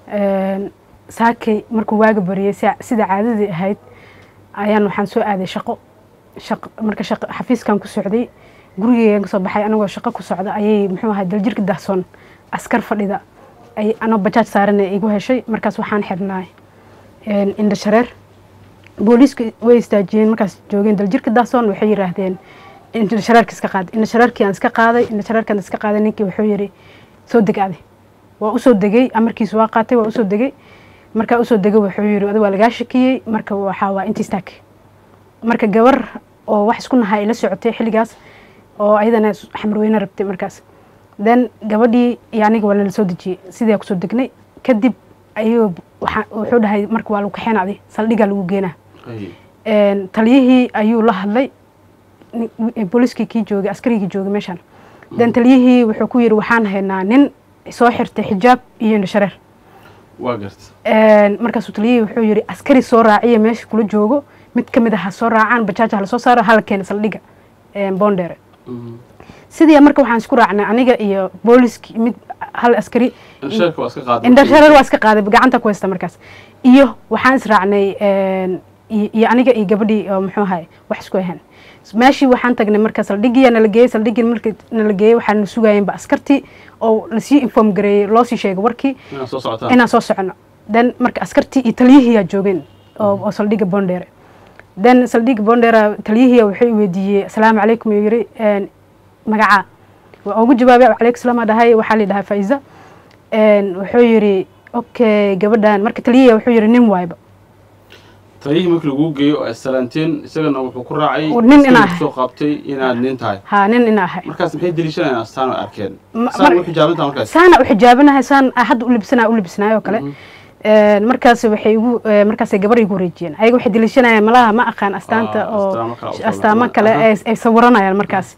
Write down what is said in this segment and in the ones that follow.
saakay markuu waaga bariyey sida caadadii ahayd ayaan waxaan soo aaday shaqo shaq marka shaq xafiiskan ku socday gurigeygan kasoo baxay anagoo shaqo ku socda ayay muxuu ahaa daljirka dahsoon askar fadhida ay anoo bajaaj saaran igu heshay markaas waxaan xirnaay indha shareer booliiska way istaajiyeen markaas joogeen daljirka dahsoon waxay yiraahdeen indha shareerka iska qaad indha shareerkii aan iska qaaday indha shareerkaan iska qaaday ninkii wuxuu yiri soo deg ade waa usoo degay amarkiisu waa qaatay waa usoo degay markaa usoo degay wuxuu yiri adi waa lagaa shakiyey marka waxaa waa intii istaag marka gabar oo wax isku nahaa ila socotay xilligaas oo ayadana xamarweyne rabtay markaas then gabadhii iyo aniga waa lala soo dejiyey sidii kusoo degnay kadib ayuu wuxuu dhahay marka waa lagu kaxeena adi saldhigaa lagu geenaa taliyihii ayuu la hadlay booliiskii kii joogay askarigii joogay meeshaan then taliyihii wuxuu ku yiri waxaan haynaa nin soo xirtay xijaab iyo indhashareer waa garta markaasuu taliyihii wuxuu yiri askari soo raaciya meesha kula joogo mid ka mid ah ha soo raacaan bajaaj ha lasoo saaro hala keena saldhiga boondheere sidii marka waxaan isku raacnay aniga iyo booliski mid hal askari indhashareer waa iska qaaday gacanta ku haysta markaas iyo waxaan israacnay iyo aniga iyo gabadhii oo muxuu ahay wax isku ahayn meeshii waxaan tagnay marka saldhigiya nala geeyey saldhigii marka nala geeyey waxaan sugayeenba askartii oo lasii inform gareeyey loosii sheegay warkii inaan soo socono then marka askartii iyo taliyihiyaa joogeen oo saldhiga bondheere then saldhiga bondheera taliyihiya wuxuu weydiiyey asalaamu calaykum yuu yiri magacaa waa ugu jawaabay calaykum salaam dhahay waxaa la dhahaa faiza wuxuu yiri okay gabadhan marka taliyihiya wuxuu yiri nin waayba taliyihii markii lagu geeyo ay salaanteen isagana wuxuu ku raacay nin inaa ahay soo qabtay inaad nin tahay ha nin inaa ahay markaas maxay deliishanayaan astaan ay arkeen saan u xijaabintaa markaas saana u xijaabinahay saan hadda u libsanaa u libsanaay oo kale markaas waxay igu markaasay gabar igu wareejiyeen ayaga waxay deliishanayaan malaha ma aqaan astaanta oo astaamo kale ay sawiranayaan markaas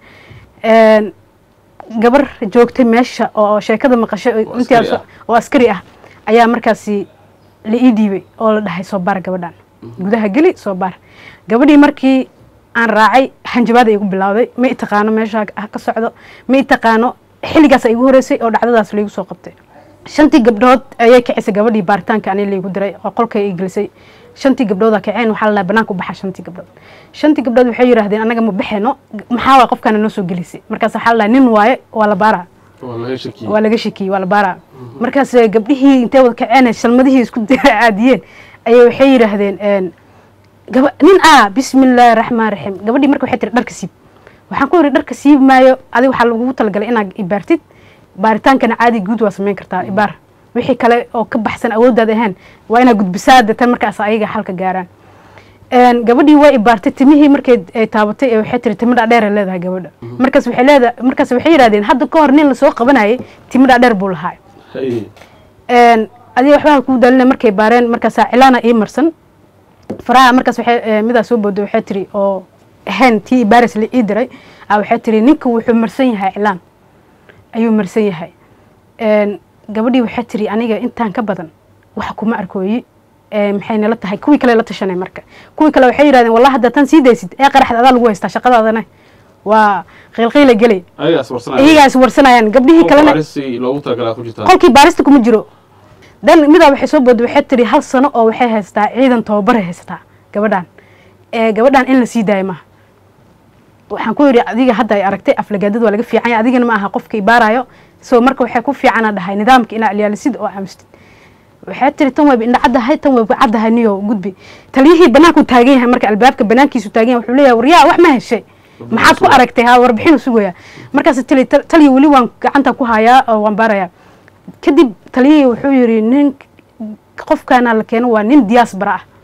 gabar joogtay meesha oo sheekada maqashay intaas oo askari ah ayaa markaasi la ii dhiibay oo la dhahay soo baar gabadhan gudaha geli soo baar gabadhii markii aan raacay hanjabaada igu bilowday ma i taqaano meesha ka socdo ma i taqaano xilligaas igu horeysay oo dhacdadaas laigu soo qabtay shantii gabdhood ayay kacisay gabadhii baaritaanka ani laigu diray oo qolkay i gelisay shantii gabdhooda kaceen waxaa la banaanka u baxa shantii gabdhood shantii gabdhood waxay yidhaahdeen anaga ma baxeeno maxaa waa qofkaana noo soo gelisay markaas waxaa la nin waaye waa la baaraa waa laga shakiyey waa la baaraa markaas gabdhihii intay wada kaceen shalmadihii isku aadiyeen ayay waxay yidhaahdeen nin a bismi illaahi raxmaan raxiim gabadhii marka waxay tiri dharka siib waxaan ku yidhi dharka siib maayo adi waxaa lagugu talagalay inaad ibaartid baaritaankana caadi guud waa samayn kartaa ibaar wixii kale oo ka baxsan awooddaada ahaan waa inaad gudbisaa deetan markaas ayaga xalka gaaraan gabadhii waa ibaartay timihii markay ay taabatay ee waxay tiri timo dhaadheer ay leedahay gabadha markaas waxay leedahay markaas waxay yidhahdeen hadda ka hor nin lasoo qabanayay timo dhaadheer buu lahaa adiga waxbaa kuu daalina markay baareen markaasaa cilaana ii marsan faraha markaas waxay midaa soo booday waxay tiri oo ahayn tii baaris la ii diray waxay tiri ninka wuxuu marsan yahay cilaan ayuu marsan yahay gabadhii waxay tiri aniga intaan ka badan wax kuma arkooyi maxay nala tahay kuwii kale la tashanay marka kuwii kale waxay yidhahdeen wallah hadda tan sii daysid ee qaraxda adaa lagu haystaa shaqadaadana waa qiilqiila gelay iyagaas warsanayaan gabdhihii kalena qolkii baarista kuma jiro dan midaa waxay soo booday waxay tiri hal sano oo waxay haystaa ciidan tababaray haysataa gabadhan gabadhan in la sii daayo maaha waxaan ku yidhi adiga hadda ay aragtay aflagaadada waa laga fiicanya adigana ma aha qofka ibaarayo so marka waxay ku fiicana dhahay nidaamka inaa alyaalisid oo aamustid waxay tiri tan wayba indhacaddahay tan wayba caddahay niyo gudbi taliyihii banaanku taagan yahay marka albaabka banaankiisu taagan yahay wuxuu leeyahay waryaa wax ma heshay maxaad ku aragtay ha warbixinu sugaya markaas tali taliya weli waan gacanta ku hayaa oo waan baarayaa kadib taliyihii wuxuu yidhi nin qofkaana la keeno waa nin diaspora ah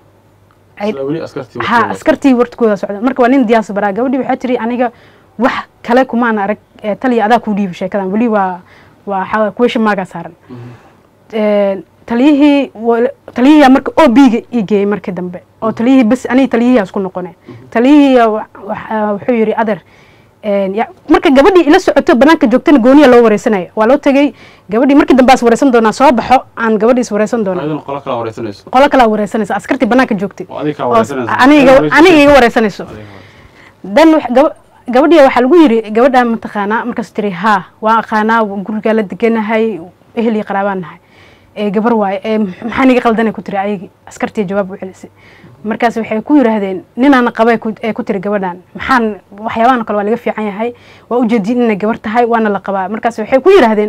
ha askartii wartkooda socda marka waa nin diaspora gabadhii waxay tiri aniga wax kale kumaan arag taliya adaa kuu dhiibi sheekadan weli waa waa kuwesha maagaa saaran taliyihii taliyihii marka o b-ga ii geeyey marka dambe oo taliyihii bas aniga taliyihii isku noqone taliyihii wuxuu yidhi adeer marka gabadhii ila socoto banaanka joogtana gooniya loo wareysanaya waa loo tegey gabadhii markii dambe as wareysan doonaa soo baxo aan gabadhii is wareysan doona qolo kalaa wareysanaysa askartii banaanka joogtay aniga iga wareysanayso dan gabadhii waxaa lagu yiri gabadhaa mataqaanaa markaas tiri haa waan aqaanaa gurigaa la deganahay ehel iyo qaraabaan nahay ee gabar waaye ee maxaa niga qaldanay ku tiri ayagii askartii jawaab u celisay markaas waxay ku yidhaahdeen ninaana qabay ee ku tiri gabadhan maxaan waxyaabahan kale waa laga fiican yahay waa ujeedin inay gabar tahay waana la qabaa markaas waxay ku yidhaahdeen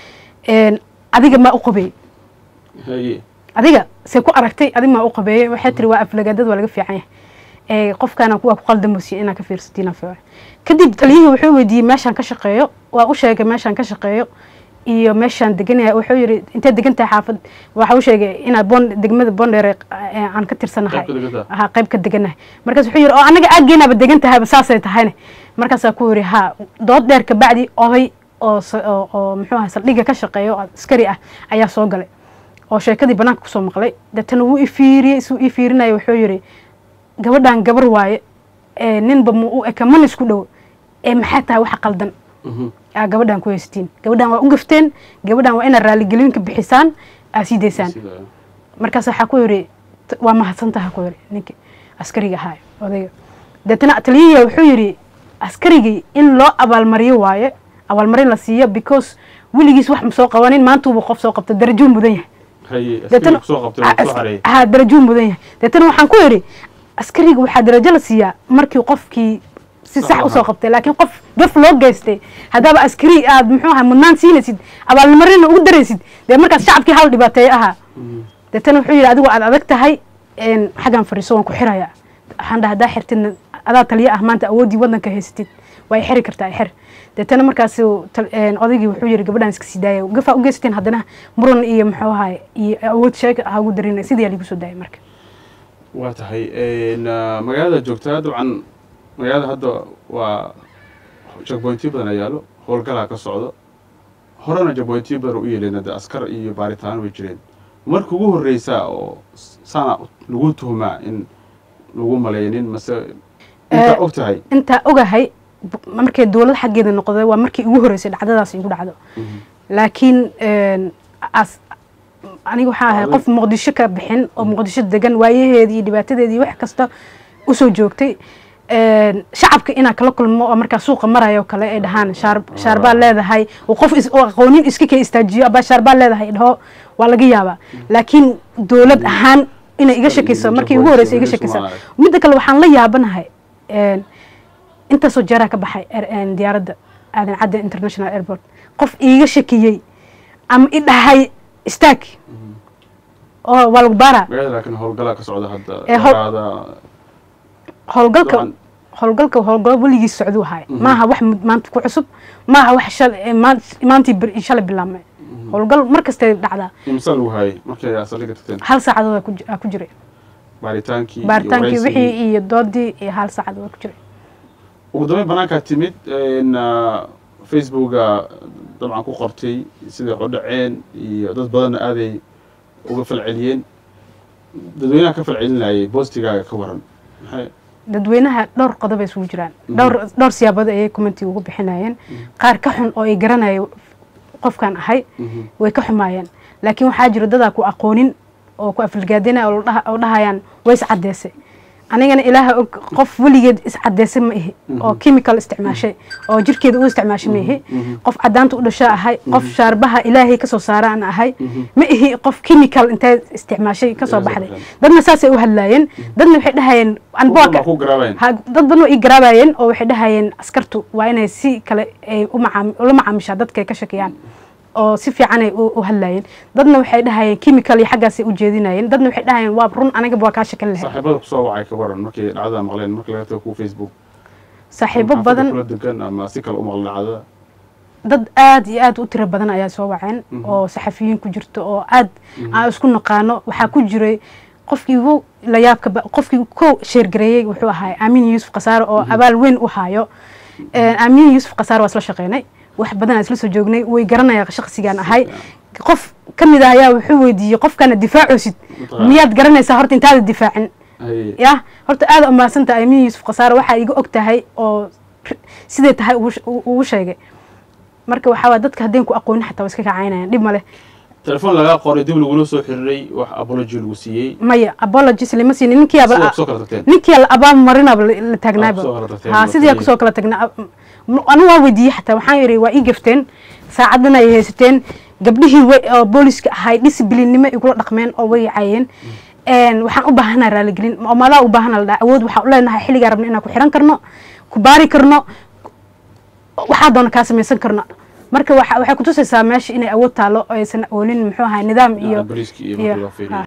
adiga maa u qabey adiga see ku aragtay adig maa u qabeeyey waxay tiri waa aflagaadad waa laga fiican yahay qofkaana kuwa ku qaldamoosiya inaa ka fiirsatiin fiican kadib taliyihii wuxuu weydiiyey meeshaan ka shaqeeyo waa u sheegay meeshaan ka shaqeeyo iyo meeshaan deganaya wuxuu yidhi intee degan tahay xaafad waxa u sheegay inaa bon degmada bondheere aan ka tirsanahay ha qayb ka deganahay markaas wuxuu yidhi oo annaga aageenaaba degan tahayba saasay tahayne markaasaa ku yidhi ha dood dheer kabacdi oday oo oo muxuu ahay saldhigga ka shaqeeyo oo askari ah ayaa soo galay oo sheekadii banaanka kusoo maqlay deetana wuu ifiiriyey isuu ifiirinaya wuxuu yidhi gabadhan gabar waaye ninba ma u eka mana isku dhow ee maxay tahay waxa qaldan aa gabadhan ku haysatiin gabadhan waa u gafteen gabadhan waa inaad raaligelinka bixisaan aa sii daysaan markaas waxaa ku yidhi waa mahadsantaha ku yidhi ninkii askariga ahaa odayga deetana taliyihiya wuxuu yidhi askarigii in loo abaalmariyo waaye abaalmarin la siiyo because weligiis wax ma soo qabanin maantuuba qof soo qabta darajuu mudan yahay ha darajuu mudan yahay deetana waxaan ku yidhi askariga waxaa darajo la siiyaa markii qofkii si sax usoo qabtay laakiin qof gaf loo geystay haddaaba askari aad muxuu ahay mudnaan siinaysid abaalmarina ugu daraysid dee markaas shacabkii hal dhibaateeyo ahaa deetana wuxuu yidhi adigu aad adag tahay xaggan fadhiiso waan ku xiraya waxaan dhaha haddaa xirtidna adaa taliyo ah maanta awooddii waddanka haysatid waa i xiri kartaa i xir deetana markaas odaygii wuxuu yidhi gabadhan iska sii daaya gafaa u geysateen haddana muran iyo muxuu ahay iyo awood sheega ha ugu darin sidii ligu soo daayay marka waa tahay magaalada joogtaa dabcan magaalada hadda waa jagboyntiyo badan a yaalo howlgalaa ka socdo horena jagboyntiyo badan u yeeleen hadda askar iyo baaritaano way jireen marka ugu horreysaa oo saana lagu tuhumaa in lagu malaynin mase intaa og tahay intaa ogahay markay dowlad xaggeeda noqday waa markii ugu horreysay dhacdadaas igu dhacdo laakiin aniga waxaa ahay qof muqdisho ka bixin oo muqdisho degan waayaheedii iyo dhibaatadeedii wax kasta usoo joogtay shacabka inaa kala kulmo oo markaa suuqa marayo kale ay dhahaan shaarbaa leedahay qof aqoonin iska ka istaajiyo abaa shaarbaa leedahay dhaho waa laga yaabaa laakiin dowlad ahaan inay iga shakayso markii ugu horreysay iga shakaysa midda kale waxaan la yaabanahay intaasoo jeeraa ka baxay diyaaradda aadan cadde international airport qof iiga shakiyey ama i dhahay istaag oo waa lagu baaraa laakiin howlgalaa ka socda hadda howlgalka howlgalka howlgalo weligiis socduu ahay maaha wax maanta ku cusub maaha wax maantii shalay bilaabmay howlgal mar kastay dhacdaa imsa lagu haayay markay saldhiga tagteen hal saacadood aa ku jiray baaritaankii baaritaankii wixii iyo doodii iyo hal saacadood ku jiray ugu dambeyn banaankaa timid facebooka dabcan ku qortay siday u dhaceen iyo dad badanna aaday uga falceliyeen dadweynaha ka falcelinayay boostigaaga ka waran maxay dadweynaha dhowr qodob ay isugu jiraan dhowr dhowr siyaabood ayay commenti ugu bixinayeen qaar ka xun oo ay garanaya qofkan ahay way ka xumaayeen laakiin waxaa jira dadaa ku aqoonin oo ku afalgaadinaya oo dhahayaan way iscadeysay anigana ilaaha og qof weligeed iscadeysay ma ihi oo chemical isticmaashay oo jirkeeda u isticmaashay ma ihi qof cadaanta u dhasho ahay qof shaarbaha ilaahay kasoo saaraan ahay ma ihi qof chemical intay isticmaashay kasoo baxday dadna saasay u hadlaayeen dadna waxay dhahayeen dad badan waa ii garaabayeen oo waxay dhahayeen askartu waa inay si kale ay ula macaamishaa dadkay ka shakiyaan oo si fiicanay u hadlaayeen dadna waxay dhahayeen chemical iyo xaggaasay u jeedinayeen dadna waxay dhahayeen waa run anigaba waa kaa shakin lahayd saaxiibada kusoo wacay ka waran markay dhacdada maqleen marka laga tago ku facebook saaxiibo badan kula degan ama si kale u maqla dhacdada dad aad iyo aad u tiro badan ayaa soo waceen oo saxafiyiin ku jirto oo aad aan isku naqaano waxaa ku jiray qofkii ugu layaabka qofkii ko sheergareeyey wuxuu ahaa aamin yuusuf khasaare oo abaal weyn u hayo aamin yuusuf khasaare waa isla shaqeynay wax badan aan isla soo joognay way garanaya shaksigaan ahay qof ka mid ah ayaa wuxuu weydiiyey qofkana difaacoosid miyaad garanaysaa horta intaada difaacin ya horta aada umaadsanta aamin yuusuf khasaare waxaa iga og tahay oo siday tahay ugu sheegay marka waxaa waa dadka haddeen ku aqoonin xataa waa iska kacaynayaan dhib ma leh telefoon lagaa qoray dib lagula soo xiriiray wax apology lagu siiyey maya apologies lama siinin ninkiiaba ninkii la abaal marinaba la taagnaaba ha sidii kusoo kala tagnaa anu waa weydiiyey xataa waxaan yidhi waa ii gafteen saacadana ay haysateen gabdhihii way oo booliska ahay disciblinnimo igula dhaqmeen oo way caayeen Een, waxaan u baahanaa raaligelin oo maadaa u baahana la dhaha awood waxaan u leenahay xilligaa rabna inaan ku xiran karno ku baari karno waxaa doona kaa samaysan karno marka waxa- waxay kutusaysaa meesha inay awood taalo oo aysan oolin muxuu ahaa nidaam iyo booliiskii iyo iyo- markii loo fiiriyo